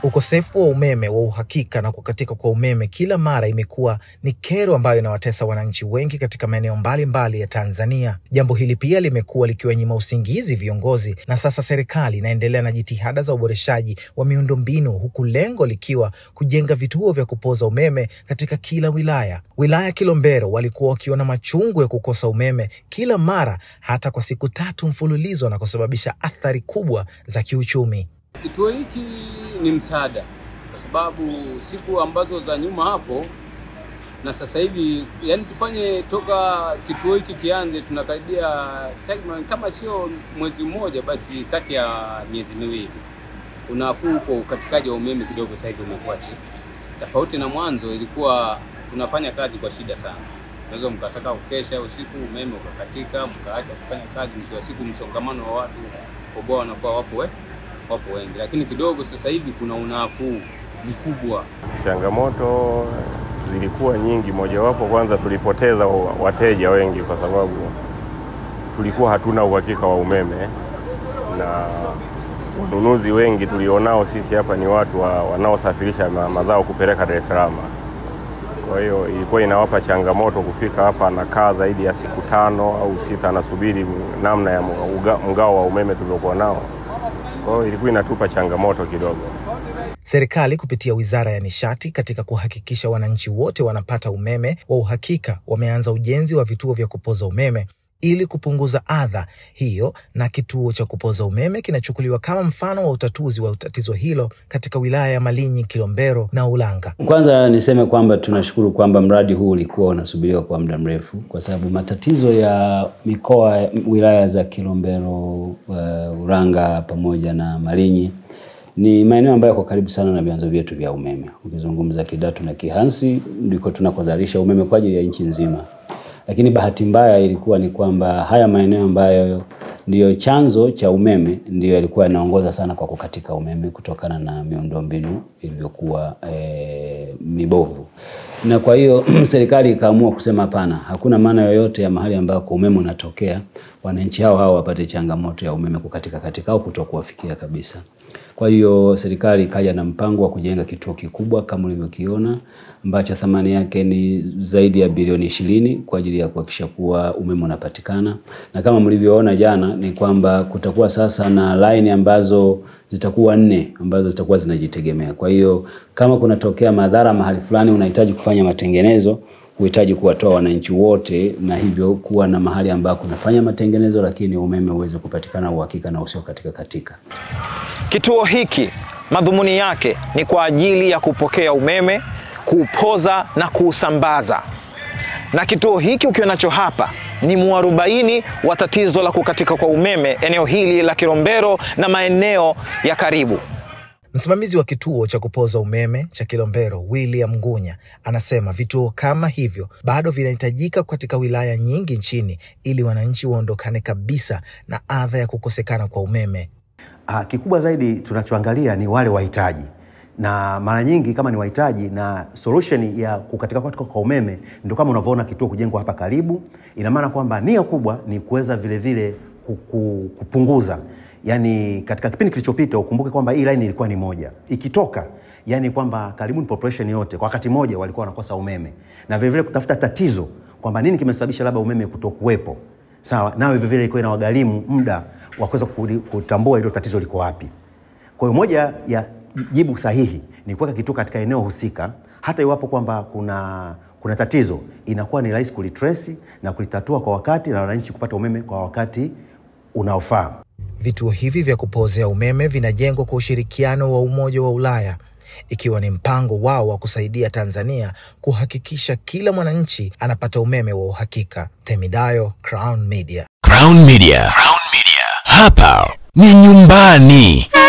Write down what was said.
Ukosefu wa umeme wa uhakika na kukatika kwa umeme kila mara imekuwa ni kero ambayo inawatesa wananchi wengi katika maeneo mbalimbali ya Tanzania. Jambo hili pia limekuwa likiwanyima usingizi viongozi, na sasa serikali inaendelea na jitihada za uboreshaji wa miundombinu, huku lengo likiwa kujenga vituo vya kupoza umeme katika kila wilaya. Wilaya Kilombero walikuwa wakiona machungu ya kukosa umeme kila mara, hata kwa siku tatu mfululizo, na kusababisha athari kubwa za kiuchumi. Kituo hiki ni msaada kwa sababu siku ambazo za nyuma hapo na sasa hivi, yani tufanye toka kituo hiki kianze, tunakaribia takriban kama sio mwezi mmoja, basi kati ya miezi miwili. Unafuu huko ukatikaji wa umeme kidogo sasa hivi umekuwa chini, tofauti na mwanzo ilikuwa tunafanya kazi kwa shida sana. Unaweza mkataka kukesha usiku, umeme ukakatika, mkaacha kufanya kazi, mwisho wa siku msongamano wa watu koboa wanakuwa wapo we, wapo wengi, lakini kidogo sasa hivi kuna unafuu mkubwa. Changamoto zilikuwa nyingi, mojawapo kwanza tulipoteza wateja wengi kwa sababu tulikuwa hatuna uhakika wa umeme, na wanunuzi wengi tulionao sisi hapa ni watu wa, wanaosafirisha ma, mazao kupeleka Dar es Salaam. Kwa hiyo ilikuwa inawapa changamoto kufika hapa, anakaa zaidi ya siku tano au sita anasubiri namna ya mgao wa umeme tuliokuwa nao. Kwa hiyo ilikuwa inatupa changamoto kidogo. Serikali kupitia Wizara ya Nishati katika kuhakikisha wananchi wote wanapata umeme wa uhakika, wameanza ujenzi wa vituo vya kupoza umeme ili kupunguza adha hiyo, na kituo cha kupoza umeme kinachukuliwa kama mfano wa utatuzi wa tatizo hilo katika wilaya ya Malinyi, Kilombero na Ulanga. Kwanza niseme kwamba tunashukuru kwamba mradi huu ulikuwa unasubiriwa kwa muda mrefu, kwa sababu matatizo ya mikoa, wilaya za Kilombero, uh, Ulanga pamoja na Malinyi ni maeneo ambayo yako karibu sana na vyanzo vyetu vya umeme. Ukizungumza Kidatu na Kihansi ndiko tunakozalisha umeme kwa ajili ya nchi nzima, lakini bahati mbaya ilikuwa ni kwamba haya maeneo ambayo ndiyo chanzo cha umeme ndiyo yalikuwa yanaongoza sana kwa kukatika umeme kutokana na miundombinu ilivyokuwa e, mibovu, na kwa hiyo serikali ikaamua kusema hapana, hakuna maana yoyote ya mahali ambako umeme unatokea wananchi hao hao wapate changamoto ya umeme kukatika katika au kutokuwafikia kabisa. Kwa hiyo serikali ikaja na mpango wa kujenga kituo kikubwa kama ulivyokiona ambacho thamani yake ni zaidi ya bilioni ishirini kwa ajili ya kuhakikisha kuwa umeme unapatikana, na kama mlivyoona jana ni kwamba kutakuwa sasa na line ambazo zitakuwa nne ambazo zitakuwa zinajitegemea. Kwa hiyo kama kunatokea madhara mahali fulani, unahitaji kufanya matengenezo huhitaji kuwatoa wananchi wote na hivyo kuwa na mahali ambako unafanya matengenezo, lakini umeme uweze kupatikana uhakika na usio katika katika. Kituo hiki madhumuni yake ni kwa ajili ya kupokea umeme, kuupoza na kuusambaza, na kituo hiki ukiwa nacho hapa ni mwarobaini wa tatizo la kukatika kwa umeme eneo hili la Kilombero na maeneo ya karibu. Msimamizi wa kituo cha kupoza umeme cha Kilombero William Ngunya anasema vituo kama hivyo bado vinahitajika katika wilaya nyingi nchini ili wananchi waondokane kabisa na adha ya kukosekana kwa umeme. Ah, kikubwa zaidi tunachoangalia ni wale wahitaji, na mara nyingi kama ni wahitaji na solution ya kukatika kwa umeme ndio kama unavyoona kituo kujengwa hapa karibu. Ina maana kwamba nia kubwa ni kuweza vile vile kupunguza yani katika kipindi kilichopita ukumbuke kwamba hii line ilikuwa ni moja ikitoka, yani kwamba karibuni population yote kwa wakati mmoja walikuwa wanakosa umeme, na vilevile kutafuta tatizo kwamba nini kimesababisha labda umeme kutokuwepo, sawa, nayo vilevile ilikuwa inawagharimu muda wa kuweza kutambua hilo tatizo liko wapi. Kwa hiyo moja ya jibu sahihi ni kuweka kituo katika eneo husika, hata iwapo kwamba kuna kuna tatizo, inakuwa ni rahisi kulitrace na kulitatua kwa wakati na wananchi kupata umeme kwa wakati unaofaa. Vituo hivi vya kupozea umeme vinajengwa kwa ushirikiano wa Umoja wa Ulaya, ikiwa ni mpango wao wa kusaidia Tanzania kuhakikisha kila mwananchi anapata umeme wa uhakika. Temidayo, Crown Media. Crown Media. Crown Media. Hapa ni nyumbani.